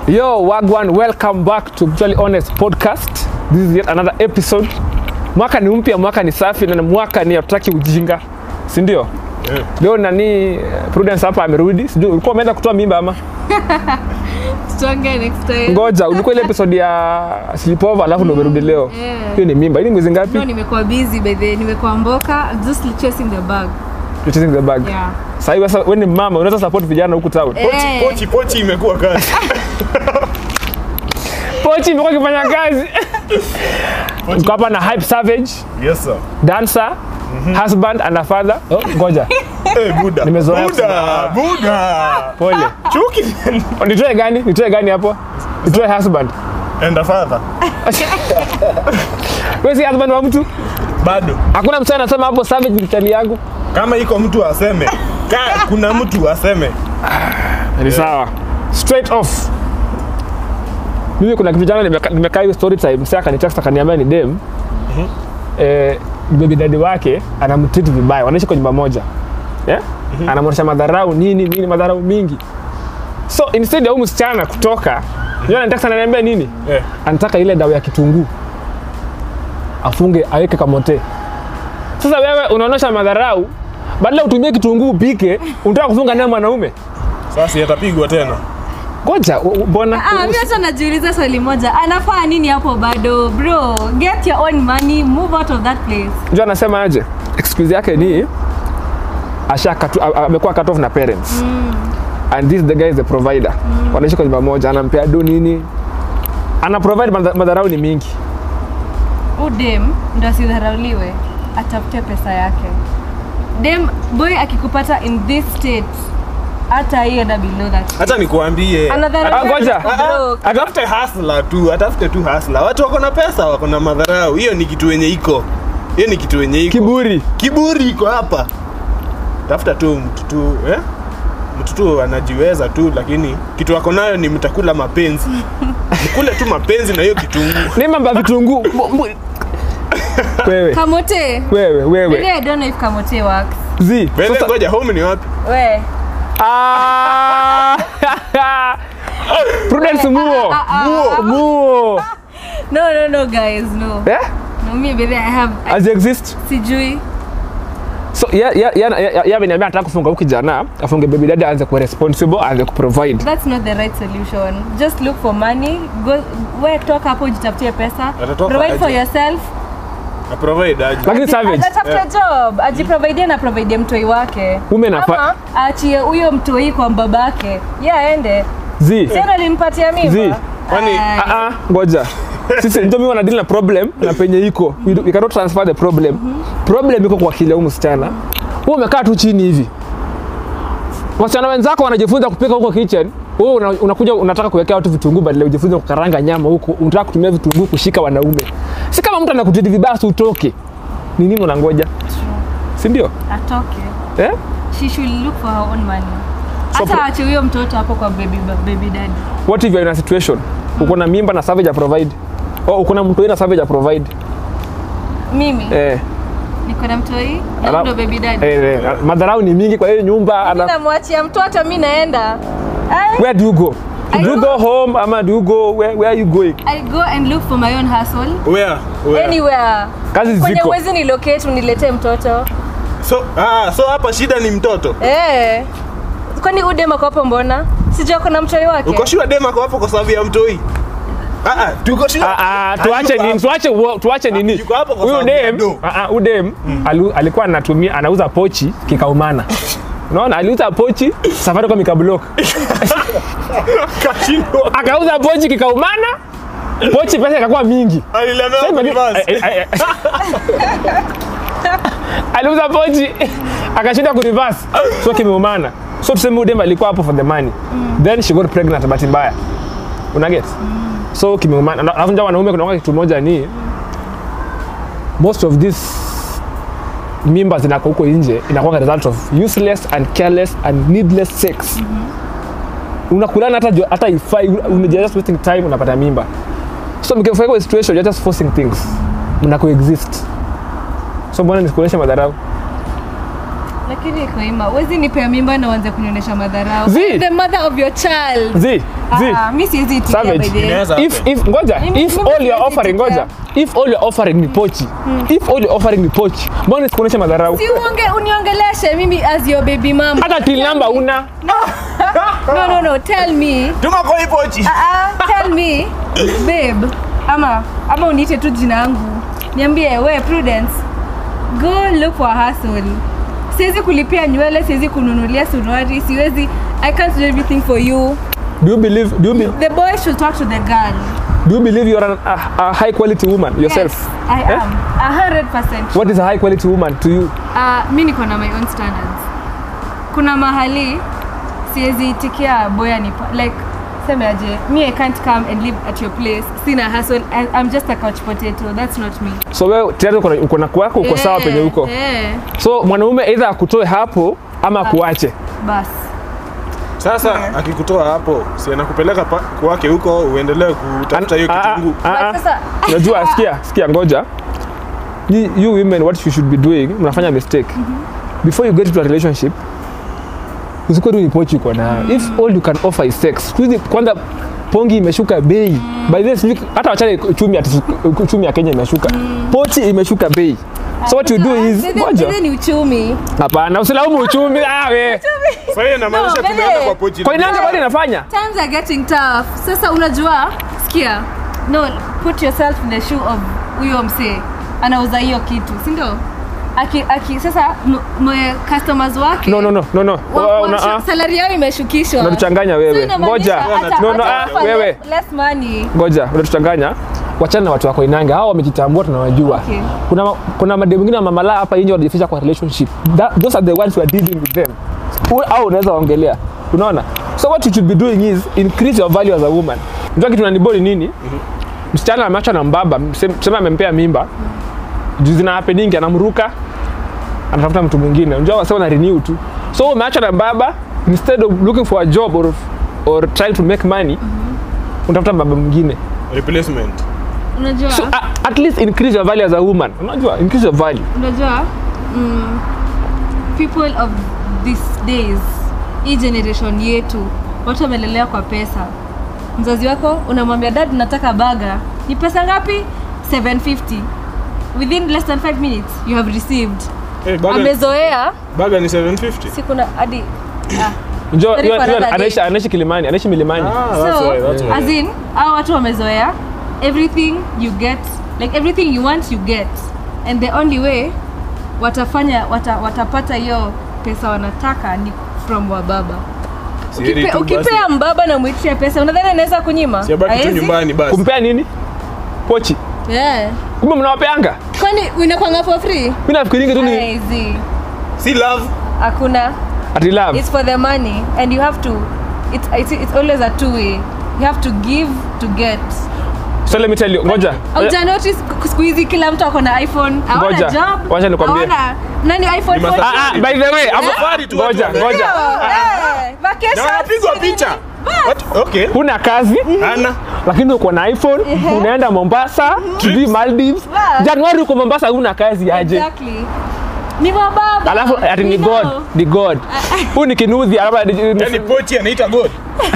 Yo, Wagwan, welcome back to Brutally Honest Podcast. This is yet another episode. Mwaka ni mpya, mwaka ni safi na mwaka ni hatutaki ujinga, si ndio? Yeah. Leo nani eh, Prudence hapa amerudi, sijui ulikuwa umeenda kutoa mimba ama? Tuongee next time. Ngoja, ulikuwa ile episode ya sleepover alafu ndo umerudi leo. Yeah. Hiyo ni mimba. Hii ni mwezi ngapi? No, nimekuwa busy by the way. Nimekuwa mboka just chasing the bag. You're chasing the bag. Yeah. Sasa hivi sasa wewe ni mama, unaweza support vijana huku town. Eh. Pochi, pochi, pochi imekuwa kazi. Pochi imekuwa ikifanya kazi. Uko hapa na Hype Savage, Yes sir. dancer, husband and a father. Oh, ngoja. Eh, Buda. Nimezoea Buda, Buda. Pole. Chuki. Nitoe gani? Nitoe gani hapo? Nitoe husband. And a father. Wewe si husband wa mtu? Bado. Hakuna mtu anasema hapo savage ni kitali yangu. Kama iko mtu aseme. Ka, kuna mtu aseme. Ni sawa. Straight off. Mimi kuna kitu jana nimeka- nimekaa hiyo story time, sasa akanitext akaniambia ni dem. Eh, baby daddy wake anamtreat vibaya. Wanaishi kwa nyumba moja. Yeah? Anamwonyesha madharau nini nini madharau mingi. So instead ya huyu msichana kutoka, yeye anataka ananiambia nini? Eh. anataka ile dawa ya kitunguu afunge aweke kamote. Sasa wewe unaonyesha madharau, badala utumie kitunguu upike, unataka kufunga naye mwanaume. Sasa yatapigwa tena. Ngoja, u- u- mbona Ah, mimi hata najiuliza swali moja. Anafaa nini hapo bado? Bro, get your own money, move out of that place. Unajua anasema aje? Excuse yake ni asha katu, a- amekuwa cut off na parents. And this the guy is the provider. Wanaishi kwa nyumba moja, anampea do nini? Ana provide madha- madharau ni mingi. Udem ndo asidharauliwe, atafute pesa yake. Dem boy akikupata in this state hata hiyo na below that. Hata nikuambie. Ah, ngoja. Bro, Atafute hasla tu, atafute tu hasla. Watu wako na pesa, wako na madharau. Hiyo ni kitu yenye iko. Hiyo ni kitu yenye iko. Kiburi. Kiburi iko hapa. Tafuta tu mtu tu, eh? Mtu tu anajiweza tu, lakini kitu ako nayo ni mtakula mapenzi. Mkule tu mapenzi na hiyo kitunguu. Ni mambo ya vitunguu. Mbu- mbu- Wewe, Kamote. wewe, Really, wewe. I don't know if kamote works. Zi. Wewe sasa- ngoja, home ni wapi? We. Ah! Prudence Muo. Muo. Muo. No, no, no, guys, no. Eh? No, me, baby, I have, I, As exist. sijui. So ya ya ya ya- ya ameniambia anataka kufunga huyu kijana, afunge baby daddy aanze kuwa responsible, aanze kuprovide. That's not the right solution. Just look for money. Go, we toka hapo jitafutie pesa. Atatoka Provide for aje? yourself. Na provide aje. Lakini savage. Atafute job. Ajiprovidie na providie mtoi wake. Women are Ama aachie huyo mtoi kwa babake. Ye aende. Zi. Sasa alimpatia Zi. mimba. Kwani- Ay. Ah ah, ngoja. Sisi ndio mimi wana deal na problem na penye iko. We, do- we cannot transfer the problem. Problem iko kwa kile huyu msichana. Wewe umekaa tu chini hivi. Wasichana wenzako wanajifunza kupika huko kitchen. Wewe una, unakuja unataka kuwekea watu vitunguu badala ujifunze kukaranga nyama huko. Unataka kutumia vitunguu kushika wanaume. Si kama mtu anakutidi vibaya si utoke. Ni nini unangoja? Si ndio? Atoke. Eh? She should look for her own money. So Hata pro- aache huyo mtoto hapo kwa baby, baby daddy. What if you are in a situation uko na mimba na savage ya provide? Oh, uko na mtu na savage ya provide. Mimi Eh. niko na mtoi na Ala- ndo baby daddy. Eh, eh, madharau ni mingi kwa hiyo nyumba ana, namwachia mtoto mi naenda I, where do you go I do you don't- go home ama do you go where, where are you going I go and look for my own hustle Where? Where? anywhere kazi kwenye ziko uwezi ni locate uniletee mtoto So, ah, so hapa shida ni mtoto. eh. kwani udema kwapo mbona sijua kuna mtoi wake Uko sure dema kwa hapo kwa sababu ya mtoi? Ah ah, tuko sure. Ah, ah, tuache Hayuko nini hapo. tuache wo- tuache nini yuko hapo kwa huyu sababu ya dem do. ah, ah, huyu dem alu- alikuwa anatumia anauza pochi kikaumana unaona aliuza pochi safari kwa mikablock Kashindwa. akauza pochi kikaumana pochi pesa ikakuwa mingi Alilemewa Sasa hivi- kunivasi. eh, eh, eh. aliuza pochi akashinda kurivas so kimeumana so tuseme huyu dem alikuwa hapo for the money then she got pregnant bahati mbaya unaget so kimeumana Na- alafu nja wanaume kunakuwa kitu moja ni most of this mimba zinako huko nje inakuwa result of useless and careless and needless sex unakulana hata jo- hata ifai una- you're just wasting time unapata mimba so mkifika kwa situation you're just forcing things mna coexist so mbona nisikuonyesha madharau lakini iko ima wezi nipea mimba na uanze kunionyesha madharau Zii. the mother of your child zi zi Ah, mi siwezi itikia Savage. by the way. Inaweza if if ngoja Mimi- if mimi all you're siwezi offering tetea. ngoja if all you're offering ni pochi if all you're offering ni pochi mbona sikuonyesha madharau si uonge uniongeleshe mimi as your baby mama hata till number una no no no tell me tuma kwa hii pochi Ah, tell me babe ama ama uniite tu jina yangu niambie we prudence go look for a hustle siwezi kulipia nywele siwezi kununulia suruari siwezi i can't do everything for you do you believe do you, be, the boy should talk to the girl do you believe you're an, a, a high quality woman yourself yes, i Eh? am a hundred percent what is a high quality woman to you uh, mi niko na my own standards kuna mahali siwezi itikia boya ni like seme aje me i can't come and live at your place sina hustle I, i'm just a couch potato that's not me so wewe tayari uko na- uko na kwako uko sawa Eh, penye uko eh, so mwanaume either akutoe hapo ama kuache bas sasa akikutoa hapo si anakupeleka pa- kwake huko uendelee kutafuta hiyo Ah, ah, kitunguu ah, ah. But sasa unajua sikia sikia ngoja you, you women what you should be doing mnafanya mistake before you get into a relationship usikuwa tu ni pochi uko nayo if all you can offer is sex siku hizi kwanza pongi imeshuka bei by this week hata wachane uchumi ati uchumi ya Kenya imeshuka pochi imeshuka bei so what you do is Sasa, ngoja sasa ni uchumi hapana usilaumu uchumi ah we sasa hiyo inamaanisha No, tumeenda bebe. kwa pochi kwa inanga bado inafanya times are getting tough sasa unajua sikia no put yourself in the shoe of huyo msee anauza hiyo kitu si ndio aki, aki sasa m- m- customers wake no no no no no wa- Wa- wa- una- ah, salary yao imeshukishwa unatuchanganya So wewe inamaanisha ngoja hata- no no hata ah, offer wewe less, less money ngoja unatuchanganya wachana na watu wako inanga hao wamejitambua tunawajua Okay. kuna, ma- kuna mademu wengine wa mamala hapa nje wanajificha kwa relationship That, those are the ones who are dealing with them Hu- au unaweza waongelea unaona so what you should be doing is increase your value as a woman unajua kitu nanibori nini msichana ameachwa na mbaba mse- sema amempea mimba juu zina happening anamruka anatafuta mtu mwingine unajua wase wana renew tu so umeachwa na baba instead of looking for a job or, or trying to make money unatafuta baba mwingine replacement unajua so uh, at least increase your value as a woman unajua increase your value unajua mm, people of these days hii generation yetu watu wamelelewa kwa pesa mzazi wako unamwambia dad nataka baga ni pesa ngapi 750 within less than 5 minutes you have received hey, baga, amezoea baga ni 750 siku na hadi ah. Unajua, Sorry yule- for yule another anaishi day. anaishi kilimani anaishi milimani ah, that's so why, that's why. as in hao watu wamezoea everything you get like everything you want you get and the only way watafanya wata, watapata hiyo pesa wanataka ni from wababa Si heri Ukipe, tu basi. ukipea mbaba na mwitisha pesa unadhani anaweza kunyima Si abaki tu Haezi? nyumbani basi kumpea nini pochi yeah. kumbe mnawapeanga kwani unakwanga for free mi nafikiringi tu ni Haezi. si love hakuna ati love it's for the money and you have to it's, it's, it's always a two way you have to give to get so let me tell you ngoja Auja notice siku hizi kila mtu ako na iphone hawana Ngoja, job wacha nikwambie. hawana nani iphone Ni masa- 14? ah, ah, by the way hapo- Safari tu watu ngoja wana- ngoja Ndio, eh, na vacation, wanapigwa sijui picha nini. What? okay huna kazi ana lakini uko na iphone unaenda mombasa sijui maldives Bas. januari uko mombasa huna kazi aje Exactly. ni mababa alafu ati ni We god know. ni god huu ni kinuthi alaba- yani pochi anaita god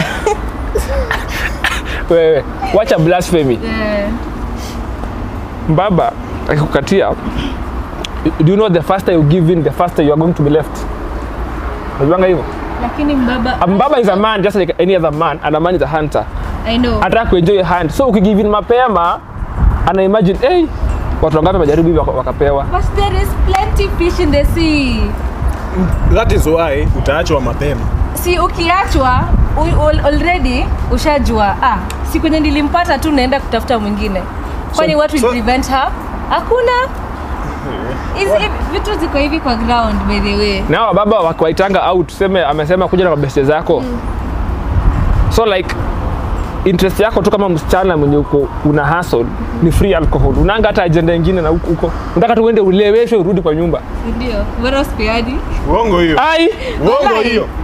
wewe wacha blasphemy Eh, mbaba akikukatia do you know the faster you give in the faster you are going to be left unajuanga hivyo lakini mbaba a mbaba is a man just like any other man and a man is a hunter i know anataka kuenjoy hand so ukigive in mapema ana imagine hey, watu wangapi wamejaribu hivi waka- wakapewa but there is plenty fish in the sea that is why utaachwa mapema si ukiachwa u- al- already ushajua ah, si kwenye nilimpata tu naenda kutafuta mwingine kwani So- what will so- prevent her hakuna Hizi- vitu ziko hivi kwa ground by the way na hawa baba wakiwaitanga au tuseme amesema kuja na mabeste zako so like interest yako tu kama msichana mwenye uko una hustle ni free alcohol unanga hata ajenda ingine na huko huko unataka tu uende uleweshwe urudi kwa nyumba ndio bora usipeadi uongo hiyo ai uongo Walai. hiyo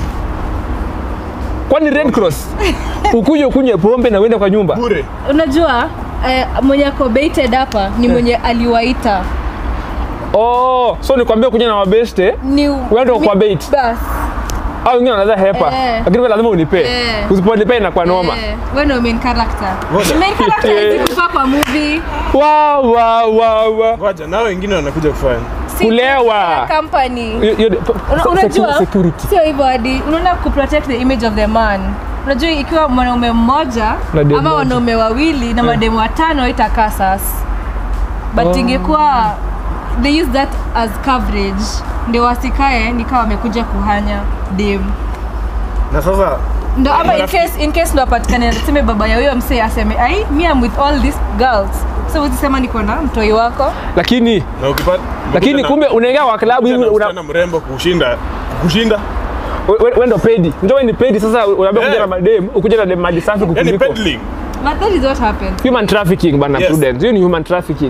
kwani red cross ukuje ukunywe pombe na uende kwa nyumba bure unajua eh, mwenye ako baited hapa ni mwenye aliwaita oh so nikwambia kuja na wabeste ni Wewe kwa bait. bas au wengine wanaweza hepa Eh. lakini wewe lazima unipe Eh. usiponipea inakuwa noma Eh, wewe ndio main character Ngoja. main character hizi kufa kwa movie wa wa wa wa ngoja nao wengine wanakuja kufanya si Kulewa. company Hiyo- hiyo- Una- se- unajua security sio hivyo hadi unaona kuprotect the image of the man unajua ikiwa mwanaume mmoja Na demu ama moja. wanaume wawili na mademu watano itakaa sasa but Oh. ingekuwa they use that as coverage ndio wasikae nikawa wamekuja kuhanya dem na sasa ndo ama in Marafiki. case, in case ndo apatikane aseme baba ya huyo msee aseme ai mi am with all these girls so uzisema niko na mtoi wako lakini na ukipata lakini ukikuja na- kumbe unaingia kwa klabu hivi ukikuja na una msichana mrembo kushinda kushinda we- we ndo pedi ndio wewe ni pedi sasa unaambia kuja Eh. na madem ukuja na dem maji safi yani kukuliko peddling but that is what happened human trafficking bana Yes. prudence hiyo ni human trafficking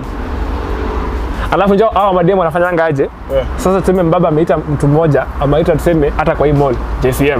alafu njoo hawa mademu wanafanyanga aje Eh. sasa tuseme mbaba ameita mtu mmoja ameita tuseme hata kwa hii mall JCM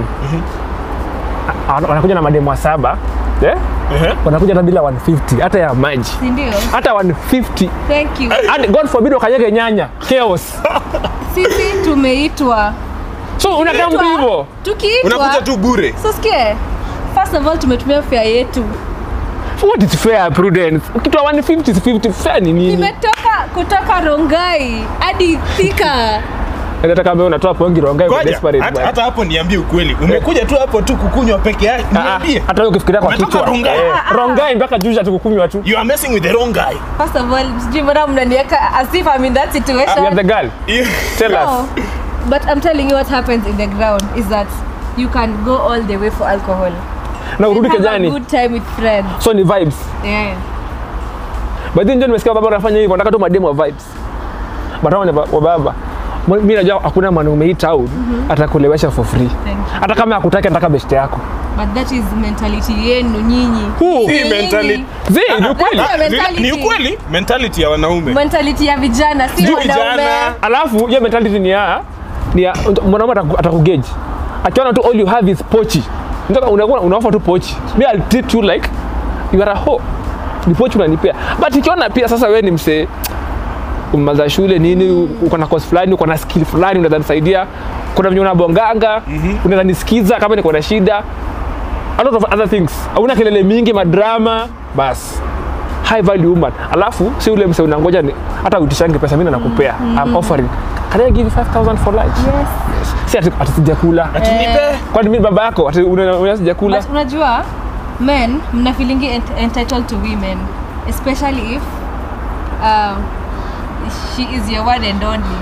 A- a- wanakuja na mademu wa saba eh? Ehe. wanakuja hata bila 150 hata ya maji sindio hata 150 thank you and god forbid wakanyege nyanya chaos sisi tumeitwa so unakaa mtu hivyo tukiitwa unakuja tu bure so sikie first of all tumetumia fare yetu what is fair prudence ukitoa 150 is 50 fair ni nini nimetoka kutoka rongai hadi thika nataka mbona unatoa pongi rongai kwa Ngoja, desperate hata bwana. hata hapo niambie ukweli umekuja tu hapo tu kukunywa peke yake Ah, ah, niambie hata wewe ukifikiria kwa Umetoka kichwa Rongai. Eh, rongai mpaka juja tukukunywa tu you are messing with the wrong guy first of all sijui mbona mnaniweka as if I'm in that you are the situation girl tell us no but I'm telling you what happens in the ground is that you can go all the way for alcohol na urudi and have a kejani good time with friends so ni vibes yeah but then ndio nimesikia baba anafanya hivyo nataka tu mademu wa vibes but hao ni wa wa baba mimi najua hakuna mwanaume hii town atakulewesha for free thank you hata kama akutaki nataka best yako but that is mentality yenu nyinyi Who? Si Nyinyi. mentality. Zi, ni ukweli Ah, Ni- mentality. ni ukweli mentality ya wanaume mentality ya vijana si Sijui wanaume vijana. alafu hiyo mentality ni ya ni ya mwanaume ataku- atakugeji akiona tu all you have is pochi Unataka- unakuwa unaofa tu pochi me I'll treat you like you are a hoe ni pochi unanipea but ikiona pia sasa wewe ni msee umaliza shule nini uko na course fulani uko na skill fulani unaweza nisaidia kuna venye unabonganga unaweza nisikiza kama niko na shida a lot of other things hauna kelele mingi madrama bas high value woman alafu si ule mse unangoja ni hata utishangi pesa mimi nakupea I'm offering can I give you 5000 for lunch yes si ati ati sijakula ati nipe kwani mimi baba yako ati una- una sijakula but unajua men mna feelingi ent- entitled to women especially if uh, she is your one and only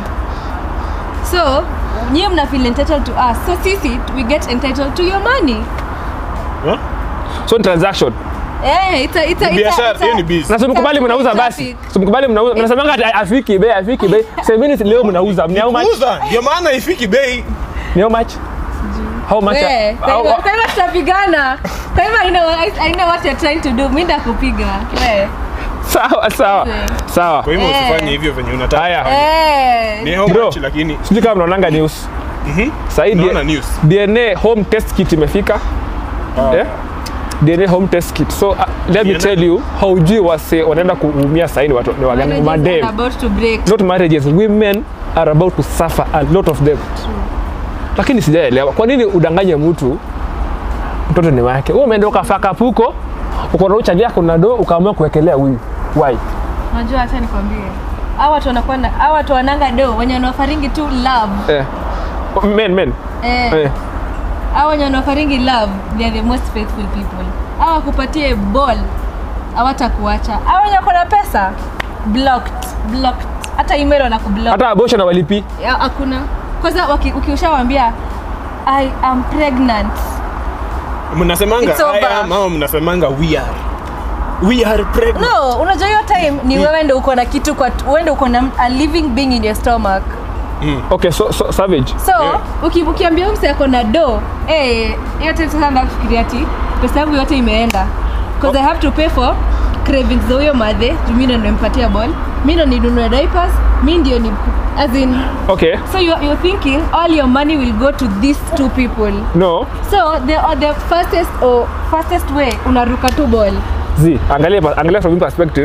so nyie mna feel entitled to us so sisi we get entitled to your money Huh? so ni transaction Eh, it's a, it's a, it's a, biashara it's a, hiyo ni business na simkubali mnauza basi Traffic. simkubali mnauza mnasemanga ati afiki bei afiki bei semeni leo mnauza ni how much kuuza ndio maana ifiki bei ni how much how much Eh, kwa How- hivyo- kwa hivyo tutapigana kwa hivyo I know, I, I know what you're trying to do mi ndakupiga Eh. sawa sawa Eh. sawa kwa hivyo Eh. usifanye hivyo venye unataka haya Eh. ni how Bro. much lakini sijui kama mnaonanga news Mhm. sahii Naona news. dna home test kit imefika eh? dna home test kit so uh, let me DNA. tell you haujui wase wanaenda kuumia sahii ni watu ni wagani Marriages are madem about to break not marriages women are about to suffer a lot of them lakini sijaelewa kwa nini udanganye mtu mtoto ni wake wewe umeenda ukafaka puko uko na uchali yako na do ukaamua kuwekelea huyu why unajua hata nikwambie hawa watu wanakuwa na hawa watu wananga do wenye wanaofaringi tu love eh. men men eh, eh. hawa wenye wanaofaringi love they are the most faithful people hawa kupatie ball hawatakuacha hawa wenye wako na pesa blocked blocked hata email wanakublock hata abortion awalipi Ya, hakuna kwanza waki- ukiushawambia i am pregnant mnasemanga It's over. I am ama mnasemanga we are we are pregnant no unajua hiyo time ni wewe ndo uko na kitu kwa wewe ndo uko na a living being in your stomach okay so, so savage so uki, ukiambia mse ako na do eh, hiyo time sasa nda kufikiria ati pesa yangu yote imeenda because i have to pay for cravings za huyo madhe juu mi ndo nimempatia ball mi ndo ninunue diapers mi ndio ni as in okay so you, you're thinking all your money will go to these two people no so the, uh, the fastest or fastest way unaruka tu ball z angalia angalia from his perspective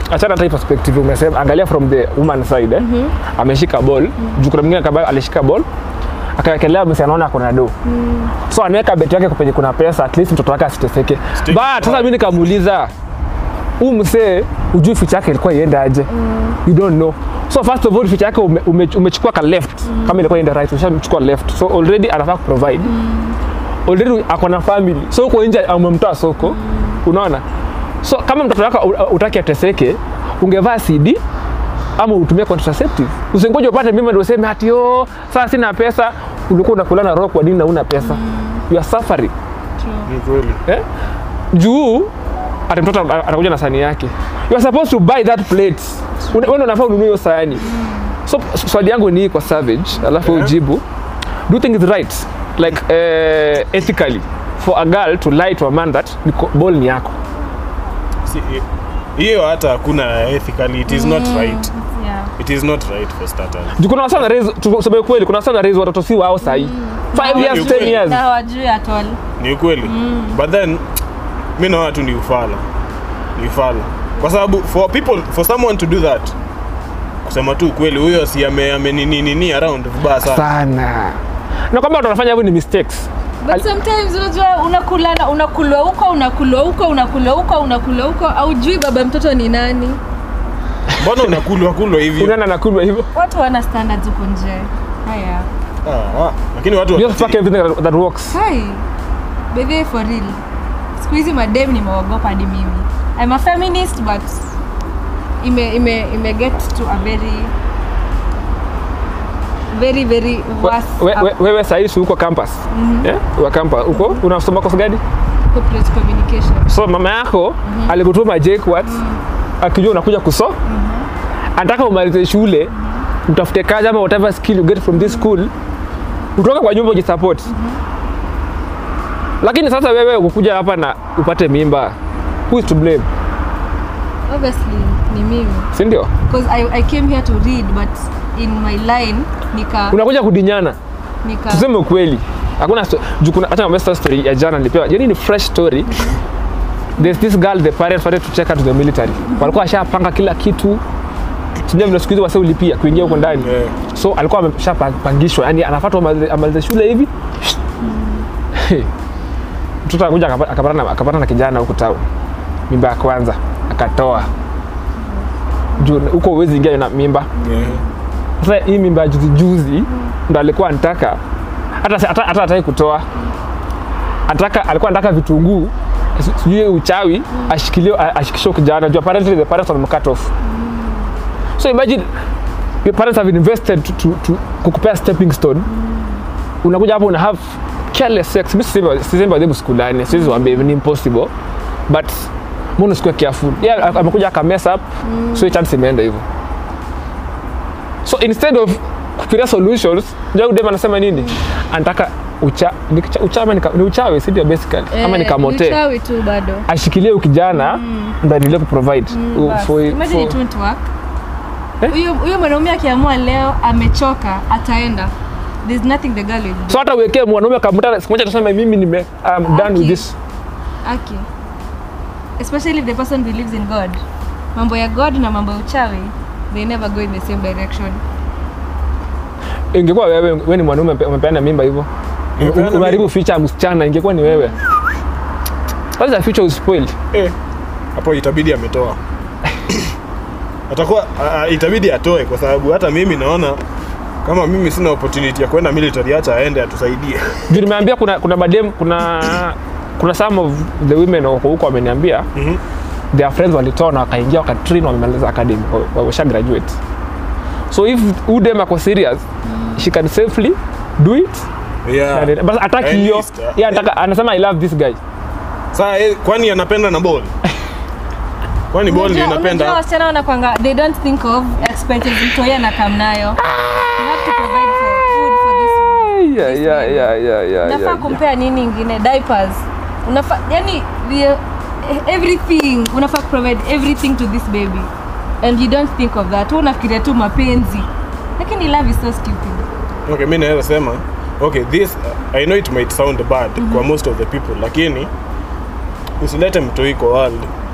achana hata hii perspective umesema angalia from the woman side eh? ameshika ball juu kuna mwingine kama alishika ball akawekelea msi anaona kuna do so anaweka beti yake penye kuna pesa at least mtoto wake asiteseke Stay- but sasa mi nikamuuliza huu msee ujui ficha yake ilikuwa iende aje you don't know so first of all ficha yake ume, ume, umechukua ka left kama ilikuwa iende right umeshachukua left so already anafaa kuprovide already ako na family so uko nje umemtoa soko unaona so kama mtoto wako u- utaki ateseke ungevaa cd ama utumie contraceptive usingoje upate mimba ndio useme ati oh sasa sina pesa ulikuwa unakula na roho kwa nini na una pesa you are suffering Ni kweli. eh? juu ati mtoto ana- anakuja na sahani yake you are supposed to buy that plate Una- wewe ndio unafaa ununue hiyo sahani so s- swali yangu ni hii kwa savage alafu Yeah. ujibu do you think it's right like uh, ethically for a girl to lie to a man that ni ko- ball ni yako Si- hiyo hata hakuna ethically it is not right Yeah. it is not right for starters juu kuna wasana raise tuseme kweli kuna wasana raise watoto si wao sahi 5 years Ukweli. 10 years na hawajui at all ni ukweli but then mi naona tu ni ufala ni ufala kwa sababu for people for someone to do that kusema tu ukweli huyo si ame- amenini around vibaya sana sana na kwamba watu wanafanya hivyo ni mistakes but sometimes unajua unakula unakulwa huko unakulwa huko unakulwa huko unakulwa huko aujui baba mtoto ni nani mbona unakulwa kulwa hivi unaenda na kulwa hivyo watu wana standards huko nje haya Ah, ah. lakini watu you just fuck everything that, that works hai bedhie for real siku hizi madem nimeogopa hadi mimi I'm a feminist but ime, ime, ime get to a very very very We- worse we- we- up- wewe sahizi uko campus yeah? wa campus uko unasoma kosa gani corporate communication so mama yako alikutuma JKUAT akijua unakuja kuso anataka umalize shule utafute kazi ama whatever skill you get from this school utoke kwa nyumba ujisupport lakini sasa wewe ukukuja hapa na upate mimba who is to blame obviously ni mimi si ndio because I, I came here to read but in my line nika unakuja kudinyana nika tuseme ukweli hakuna sto- juu kuna hata mamesta story ya jana nilipewa yani ni fresh story there's this girl the parents wanted to check her to the military walikuwa washapanga kila kitu sijui vile siku hizi wase ulipia kuingia huko ndani Yeah. so alikuwa ameshapangishwa yani anafuata amalize- amalize shule hivi mtoto akuja akapa- akapata na, akapata na kijana huku town mimba ya kwanza akatoa juu huko huwezi ingia na mimba Yeah. sasa hii mimba ya juzi juzi ndo alikuwa anataka hata hata hata hataki kutoa anataka alikuwa anataka vitunguu si- sijui uchawi ashikilie ashikishe kijana juu apparently the parents were cut off so imagine your parents have invested to, to, to kukupea stepping stone unakuja hapo una have careless sex mimi sisemi sisemi adhebu sikulani siwezi waambia ni impossible but mbona usikuwa careful yeah amekuja aka mess up so hiyo chance imeenda hivyo so instead of kufikiria solutions ndio dem anasema nini anataka ucha, ni, kicha- uchama ni, ka- ni uchawi si ndio basically ama ni kamote uchawi tu bado ashikilie ukijana ndo aendelee kuprovide u- Bas. for- Imagine for- it won't work. Eh? Huyo huyo mwanaume akiamua leo amechoka ataenda. There's nothing the girl will do. so hata uwekee mwanaume kamuta siku moja tuseme mimi nime I'm done with Aki. this Aki. Especially if the person believes in God. Mambo ya God na mambo ya uchawi they never go in the same direction. ingekuwa wewe wewe ni mwanaume umepe- umepeana mimba hivyo Nimepeana umeharibu future ya msichana ingekuwa ni wewe That's the future is spoiled Eh, hapo itabidi ametoa atakuwa a- a- itabidi atoe kwa sababu hata mimi naona kama mimi sina opportunity ya kwenda military acha aende atusaidie juu nimeambia kuna kuna madem kuna kuna some of the women wako huko wameniambia Mhm. their friends walitoa na wakaingia wakatrain wamemaliza academy wa- washa graduate so if udem ako serious she can safely do it yeah. Na- but ataki At hiyo least, uh, yeah, anataka anasema i love this guy Saa, eh, kwani anapenda na ball kwani ball ndio Unajua- unajua inapenda wasichana wanakwanga they don't think of expenses mtoi anakam nayo. You have to provide for food for this yeah, yeah, yeah, yeah, yeah, unafaa yeah. kumpea nini ingine diapers unafaa yani the, everything unafaa provide everything to this baby and you don't think of that Wewe unafikiria tu mapenzi lakini love is so stupid okay mi naweza sema okay this uh, i know it might sound bad kwa most of the people lakini usilete mtoi kwa world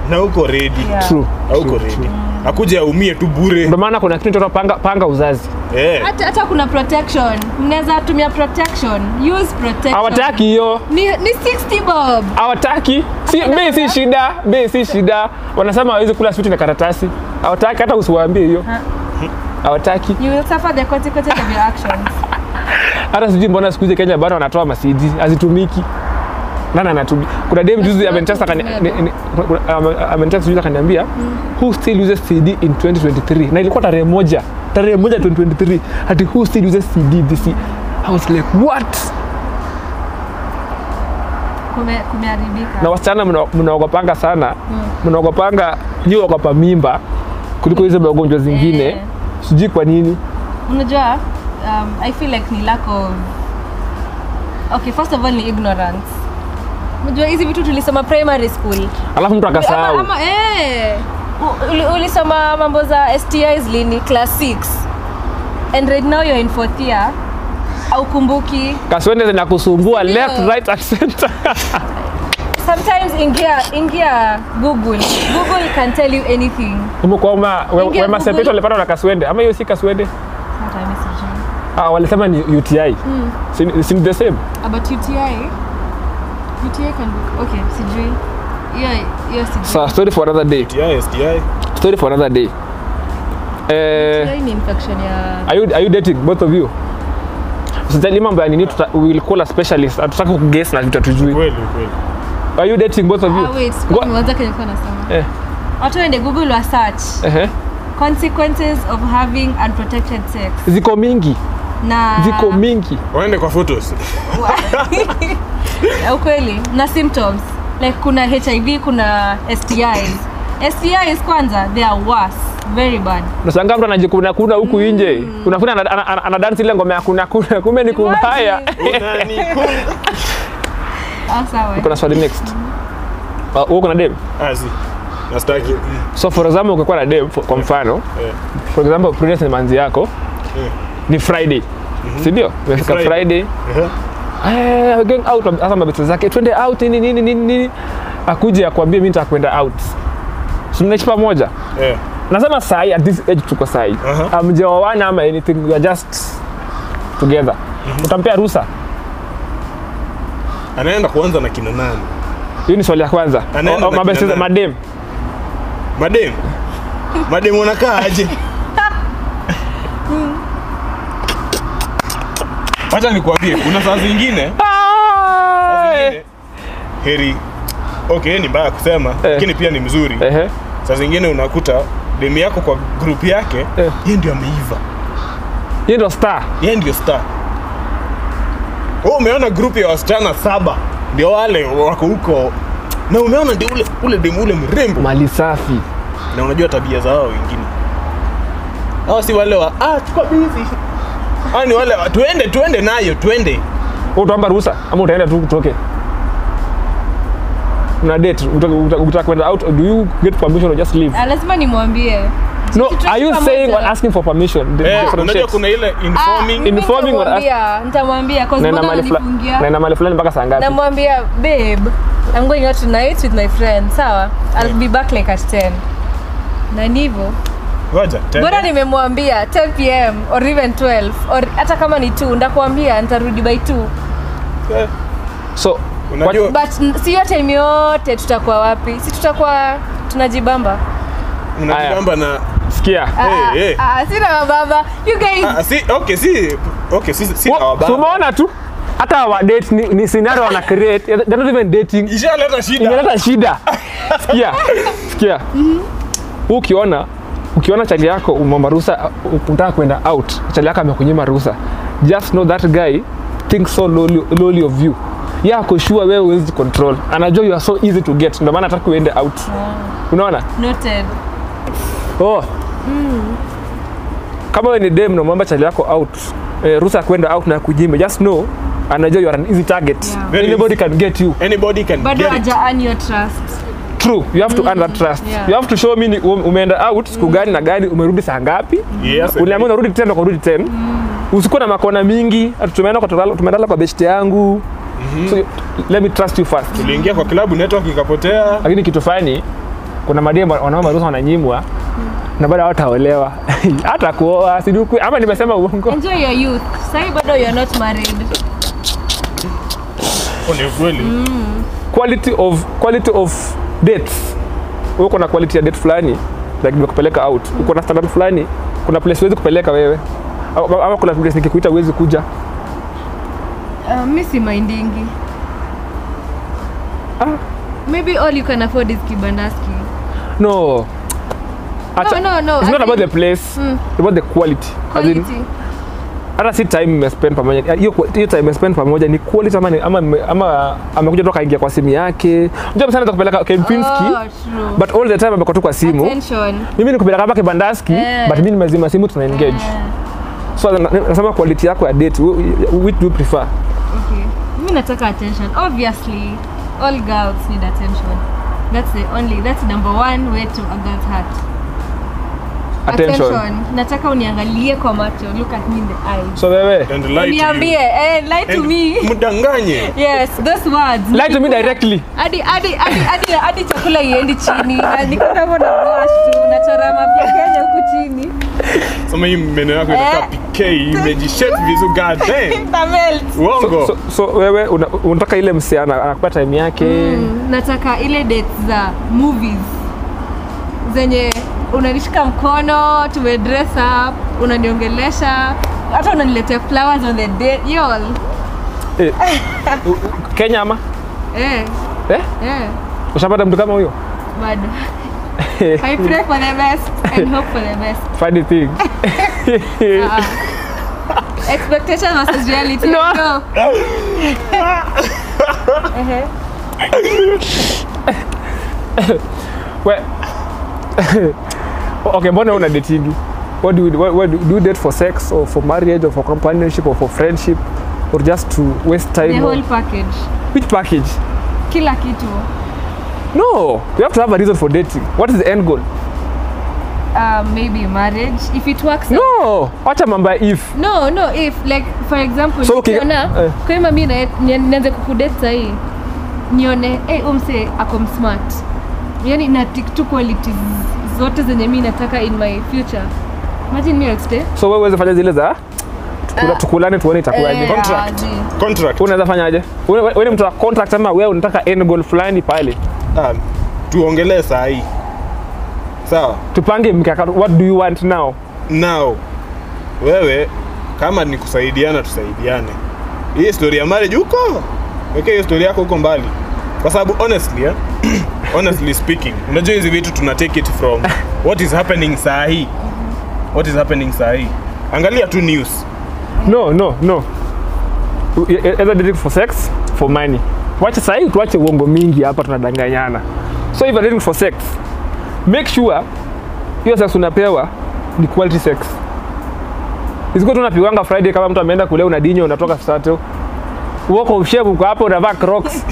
na uko ready Yeah. true hauko true, ready true. akuja aumie tu bure ndio maana kuna kitu inaitwa panga, panga uzazi eh hata hata kuna protection mnaweza tumia protection use protection hawataki hiyo ni, ni 60 bob hawataki si bei si shida bei si shida wanasema hawezi kula switi na karatasi hawataki hata usiwaambie hiyo Ha. hawataki you will suffer the consequences of your actions hata sijui mbona siku hizi kenya bado wanatoa masidi hazitumiki nani anatumia kuna dem juzi amenitesta akani- ni- ni- ame- amenitesta juzi akaniambia who still uses cd in 2023 na ilikuwa tarehe moja tarehe moja 2023 ati who still uses cd this year? i was like what Kume, kumeharibika na wasichana mna- mnaogopanga sana mnaogopanga nyi ogopa mimba kuliko hizo magonjwa zingine Eh. sijui kwa nini unajua um, i feel like ni lack of okay first of all ni ignorance unajua hizi vitu tulisoma primary school alafu mtu akasahau ama, ama, eh, U- uli- ulisoma mambo za stis lini class 6 and right now you're in fourth year aukumbuki kaswende zinakusumbua Ndio. left right and center sometimes ingia ingia google google can tell you anything umekwama Ingia wema Google. sepeto alipata na kaswende ama hiyo si kaswende Hata mimi sijui. ah, walisema ni uti si, si ni the same about uti uti can look okay sijui hiyo hiyo sijui so, story for another day STI STI story for another day eh, Hiyo ni infection ya are you, are you dating both of you usijali mambo ya nini tuta, we will call a specialist hatutaki kuguess na vitu hatujui kweli kweli are you dating both of you Ah, wait, Go- kwa mwanzo kenye kwa nasema. eh, Watu waende Google wa search ehe. consequences of having unprotected sex ziko mingi na ziko mingi waende kwa photos Ya ukweli na symptoms like kuna HIV kuna STIs STIs kwanza they are worse very bad nashangaa mtu anajikuna kuna huku nje unafuna ana- ana- ana- anadansi ile ngoma ya kuna kuna kumbe ni kubaya Imagine. Unanikunga. Ah, sawa kuna swali next Uh, wewe kuna dem ah si nastaki so for example ukikuwa na dem for- kwa mfano eh for example previous ni manzi yako eh ni friday si ndio umefika Friday. friday eh eh, going out hasa mabete zake twende out nini nini nini nini akuje akwambie mimi nitakwenda out si mnaishi pamoja eh nasema sahi at this age tuko sahi Aha. amjaoana ama anything we are just together utampea ruhusa anaenda kuanza na kina nani hiyo ni swali ya kwanza Anaenda O- o, na mabeste kina za- nani? madem madem madem wanakaa aje wacha nikuambie kuna saa zingine saa Ah, zingine heri okay ni mbaya kusema lakini pia ni mzuri ehe saa zingine unakuta demu yako kwa grupu yake Eh. yeye ndio ameiva hiyo ndo star yeye ndio star wewe umeona grupu ya wasichana saba ndio wale wako huko na umeona ndio ule ule demu ule mrembo mali safi na unajua tabia za wao wengine hao si wale wa ah tuko busy hao ni wale wa tuende tuende nayo tuende Wewe utaomba ruhusa ama utaenda tu utoke una date utaka- utaka utaka kwenda out or do you get permission or just leave Ah, lazima nimwambie no Kitu are you pamoja. saying or asking for permission The eh, different unajua shades. kuna ile Ah, informing mimi Informing or nitamwambia, nitamwambia cause naenda mbona mahali fula- ananifungia? naenda mahali fulani mpaka saa ngapi namwambia babe i'm going out tonight with my friend sawa i'll be back like at 10 na ni hivyo ngoja bora tena nimemwambia 10 pm or even 12 or hata kama ni 2 ndakuambia nitarudi by 2 Eh, so unajua but n- si hiyo time yote tutakuwa wapi si tutakuwa tunajibamba unajibamba na sikia Ah, Eh, eh. ah, ah, sina mababa you guys ah, si okay si okay si si Wo- awababa. so umeona tu hata wa date ni, ni scenario wana create they're not even dating ishaleta shida inaleta shida sikia sikia ukiona ukiona chali yako umomba ruhusa uh, unataka kwenda out chali yako amekunyima ruhusa just know that guy thinks so lowly, lowly of you ya ako sure wewe huwezi control anajua you are so easy to get ndio maana hataki uende out unaona noted oh. kama wewe ni dem namwomba chali yako out eh, ruhusa ya kwenda out na kunyima just know anajua you are an easy target Yeah. Very anybody can get you anybody can bado get it. haja earn your trust true you have to earn that trust yeah. you have to show me ni- um- umeenda out siku gani na gani umerudi saa ngapi Yes, uliambia unarudi 10 na kurudi 10 usikuwa na makona mingi ati tumeenda kwa tulala- tumeendala kwa best yangu so let me trust you first tuliingia kwa klabu network ikapotea lakini kitu fani kuna madem wanaomba ruhusa wananyimwa na bado hawataolewa hata kuoa sijui kwe- ama nimesema uongo enjoy your youth sahi bado you're not married Oh, ni kweli quality of quality of dates wewe uko na quality ya date fulani like nimekupeleka out uko na standard fulani kuna place huwezi kupeleka wewe Au- ama kuna place nikikuita huwezi kuja uh, mi si mindingi Ah. maybe all you can afford is kibandaski no Acha- no, no, it's I not about the think- place Mm. it's about the quality As in, quality hata si time mmespend pamoja hiyo hiyo time mmespend pamoja ni quality ama ni- ama ama amekuja toka ingia kwa simu yake unajua sana kupeleka Kempinski oh, true. but all the time amekuwa tu kwa simu attention mimi nikupeleka hapa kibandaski Eh. but mimi nimezima simu tuna engage Eh, so na- nasema quality yako ya date wh- which do you prefer okay mi nataka attention obviously all girls need attention that's the only that's number one way to a girl's heart attention, nataka uniangalie kwa macho look at me in the eye so wewe and lie to uniambie you. eh, lie to And me mdanganye yes those words lie to me directly hadi hadi hadi hadi hadi chakula iendi chini Na niko kama na blush tu nachora mapya Kenya huku chini sema hii meno yako inakaa Eh. pk imejishape vizuri god damn Ita melt. so, uongo so, so wewe una- unataka ile msichana anakupa time yake Mm, nataka ile dates za movies zenye unanishika mkono tume dress up unaniongelesha hata unaniletea flowers on the date yol eh, u- u- Kenya ama eh, eh? eh, ushapata mtu kama huyo bado I pray for the best and hope for the best funny thing Ah. expectation versus reality No. no. Ehe. We, okay, mbona una datingi? What do you, what, what, do do you date for sex or for marriage or for companionship or for friendship or just to waste time? the or- whole package Which package? kila kitu No, you have to have a reason for dating. What is the end goal? uh, maybe marriage if it works out. No, wacha mambo ya if. no no if like for example So, okay, nikiona eh. kama mi na- ni- nianze kukudate sahii nione hey, umse ako smart yani na tick two qualities zote zenye mi nataka in my future imagine me exte So wewe uweze fanya zile za tukula- tukulane tuone itakuwaje. Eh, Contract. aje. contract Unaweza fanyaje? Wewe wewe ni mtu wa contract ama wewe unataka end goal fulani pale? Ah, tuongelee saa hii sawa Tupange mkakati. What do you want now? now wewe kama ni kusaidiana tusaidiane hii story ya marriage huko weke hiyo story yako huko mbali kwa sababu honestly eh, honestly speaking unajua hizi vitu tuna take it from what is happening saa hii what is happening saa hii angalia tu news No, no, no. E- e- Either dating for sex, for money. Wacha sahii tuache uongo mingi hapa tunadanganyana. So if you're dating for sex, make sure hiyo sex unapewa ni quality sex. Isikuwa tu unapigwanga Friday kama mtu ameenda kule unadinyo unatoka Sato. Uko ushevu uko hapo unavaa Crocs.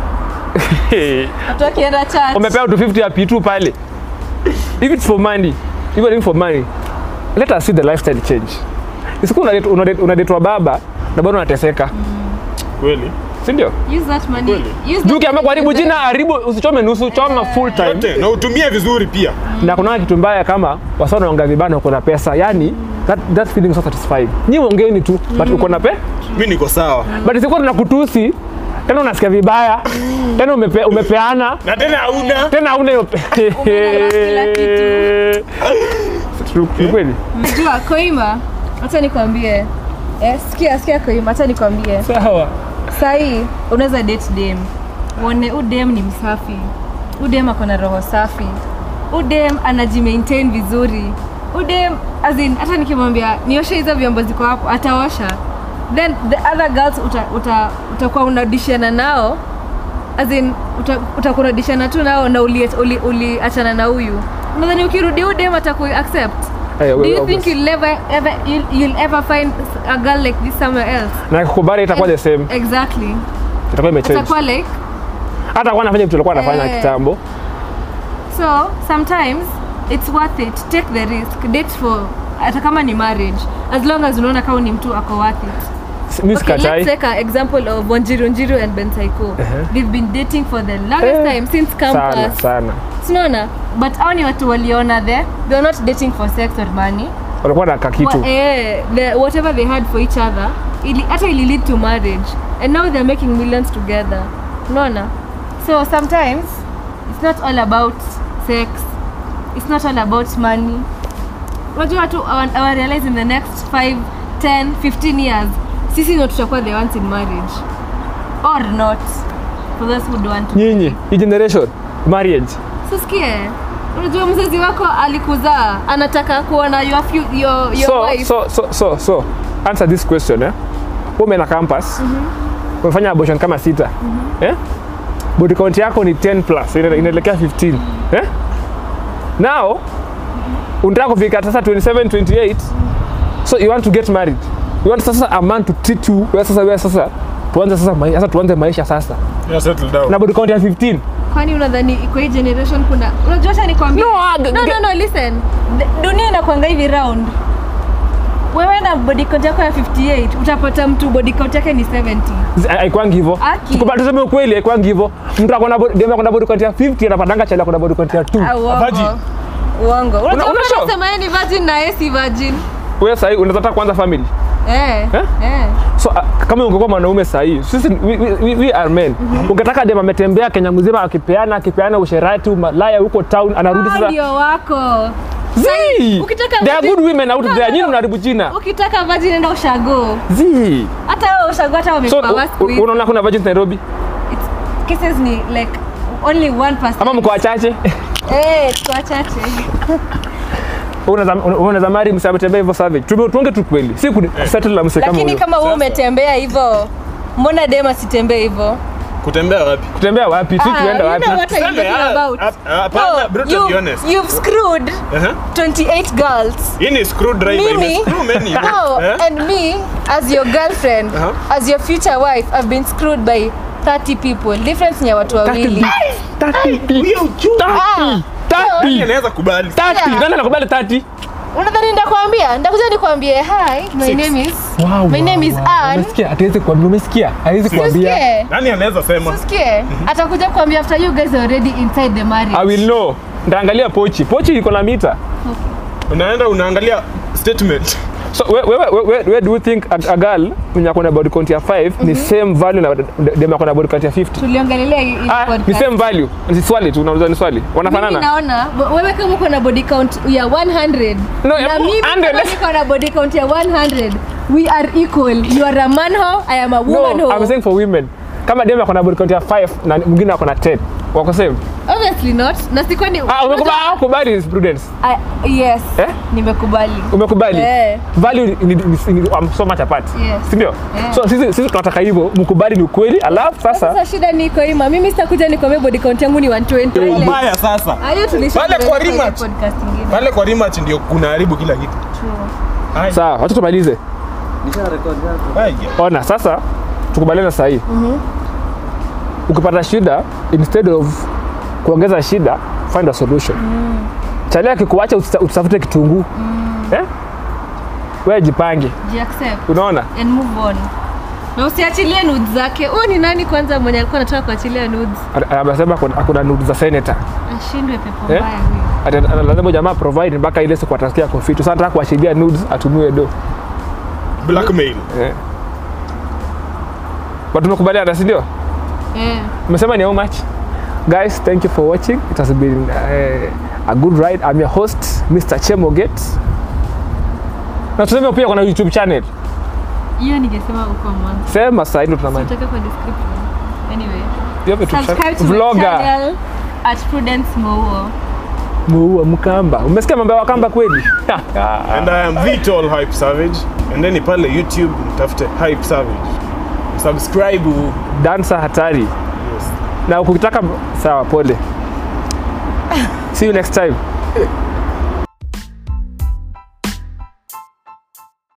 watu wakienda church Umepewa 250 ya P2 pale. If it's for money, if you're doing for money, let us see the lifestyle change. Isikuwa unadate- unadate- unadetwa baba na bado unateseka. kweli Si ndio? use that money Kweli. use that Juu ukiamua money kuharibu to jina, haribu usichome nusu, choma full time. yote na utumie vizuri pia Na kuna kitu mbaya kama wasa wanaongea vibaya na uko na pesa. Yaani that, that feeling is so satisfying. Nyi ongeeni tu but uko na pe mi niko sawa but isikuwa tunakutusi tena unasikia vibaya tena umepe, umepeana na tena hauna tena hauna hiyo pe- Umeona kila Ni- ni kweli Mjua Koima, acha nikwambie. Eh, sikia sikia Koima, acha nikwambie. sawa Sahii unaweza date dem. Uone udem ni msafi. Udem ako na roho safi. Udem anajimaintain vizuri. Udem as in hata nikimwambia nioshe hizo vyombo ziko hapo ataosha. Then the other girls uta, uta, utakuwa unadishana nao as in uta- utakuwa unadishana tu nao na uliachana uli, uli uliachana na huyu. Nadhani ukirudi udem ataku accept. Eh, Do we- you we- think you'll ever ever you'll, you'll ever find a girl like this somewhere else? na kukubali itakuwa the same Exactly. itakuwa imechange Atakuwa like hata kwa anafanya vitu alikuwa anafanya Eh. kitambo so sometimes it's worth it. Take the risk. Date for hata kama ni marriage as long as unaona kama ni mtu ako worth it. mi Okay, let's sikatai take an example of Wanjiru Njiru and Ben Saiko. Uh-huh. They've been dating for the longest Eh, time since sana campus. sana Sinaona? But hao ni watu waliona there. They were not dating for sex or money. walikuwa na kakitu Wa, eh, the, whatever they had for each other, ili, hata ili lead to marriage. And now they're making millions together. Unaona? So sometimes it's not all about sex. It's not all about money. Unajua watu hawa- hawa realize in the next 5, 10, 15 years sisi ndio tutakuwa the ones in marriage or not for those who don't want to. nyinyi hii generation marriage Sisikie. Unajua mzazi wako alikuzaa anataka kuona your, fu- your, your so, wife. so, so, so, so answer this question eh? ume na campus umefanya abortion kama sita eh? body count yako ni 10 plus ina- inaelekea 15 eh? now unataka kufika sasa 27 28 so you want to get married you want sasa a man to treat you wewe sasa wewe sasa tuanze sasa maisha sasa tuanze maisha sasa Yeah, settle down. na body count ya 15 kwani unadhani kwa hii generation kuna unajua acha nikwambie No, ah, no, ge- no, no, listen D- dunia inakwanga hivi round wewe na body count yako ya 58 utapata mtu body count yake ni 70 Zi- haikwangi hivyo Aki. Tukubali tuseme ukweli haikwangi hivyo mtu akona body- dem akona body count ya 50 anapatanga chali akona body count ya 2 Ah, uongo. Virgin. uongo una unajua show? unasema yeye ni virgin na yeye si virgin wewe sasa unaweza taka kuanza family eh Eh? eh so uh, kama ungekuwa mwanaume sahii sisi we, we, we, we are men ungetaka dem ametembea kenya mzima akipeana akipeana usherati malaya huko town anarudi Hao sasa ndio wako Zii! ukitaka there are virgin- good women out No, there no, nyinyi no. mnaharibu jina ukitaka virgin enda ushago Zii! hata wewe ushago hata so wamekuwa u- worse u- with unaona kuna virgins nairobi It's- cases ni like only 1% ama mko wachache eh tuko wachache unaweza unaweza mari msee ametembea hivyo savage Tume- tuonge tu kweli si ku- kusettle na msee kama lakini huyo kama wewe Sasa. umetembea hivyo mbona dem asitembee hivyo kutembea wapi kutembea wapi si tuenda you wapi know what I'm Tuseme, talking ah, about. ah, ah, hapana, No, bro, to be you- honest. you've screwed Uh-huh. 28 girls hii ni screwdriver Mimi? imescrew many no, Eh? and me as your girlfriend Uh-huh. as your future wife I've been screwed by 30 people difference ni ya watu wawili Huyo uchungu. Ah, Nani anaweza kubali 30 nani anakubali 30 unadhani ndakwambia ndakuja nikwambie hi my Six. name is wow, My name is Ann. umesikia hatuwezi kuambia umesikia hawezi kuambia Usikie. nani anaweza sema Usikie. atakuja kuambia after you guys are already inside the marriage I will know ndaangalia pochi pochi iko na mita unaenda unaangalia statement so where, where, where, where, where do you think a, a girl mwenye akona body count ya 5 ni same value na dem akona body count ya 50 tuliongelelea hii hii ah, ni podcast. same value ni swali tu unauliza ni swali Mimi wanafanana naona bo- wewe kama uko na body count ya 100 No, ya na mimi 100. kama niko na body count ya 100 we are equal you are a man ho I am a woman no ho I'm saying for women kama dem akona body count ya 5 na mwingine akona 10 wako same obviously not na sikwani ah umekubali ah, kubali is prudence I- yes Eh? nimekubali umekubali Eh. value ni, ni, ni, ni um, so much apart Yes. si ndio Yeah. so sisi sisi tunataka hivyo mkubali ni ukweli alafu sasa sasa shida niko ima mimi sitakuja nikwambia body count yangu ni 120 Ile- mbaya sasa Hayo tulisha Pale kwa kwenye rematch. podcast ingine pale kwa rematch ndio kunaharibu kila kitu True. Ai, sawa wacha tumalize ai, ona sasa tukubaliana sahii ukipata shida instead of kuongeza shida find a solution mm. chali akikuacha usita- usitafute kitunguu eh? we jipange Ji-accept unaona and move on na usiachilie nudes zake huyu ni nani kwanza mwenye alikuwa anataka kuachilia nudes A- amesema kuna- hakuna nudu za senator ashindwe pepo Eh? mbaya huyu Ati- ana- lazima jamaa provide mpaka ile siku atasikia kofitu sasa nataka kuachilia nudes atumiwe do blackmail eh. but tumekubaliana si ndio eh umesema ni how much guys thank you for watching it has been uh, a good ride i'm your host mr chemoget na tuseme pia kuna youtube channel hiyo ningesema uko mwanzo sema sasa ndio tunamani utaweka kwa description anyway you have a YouTube subscribe channel to my vlogger channel at Prudence Mouo muua mkamba umesikia mambo ya wakamba kweli and i am Vitol hype savage and then pale youtube mtafute hype savage subscribe u- dansa hatari yes. na ukitaka sawa pole see you next time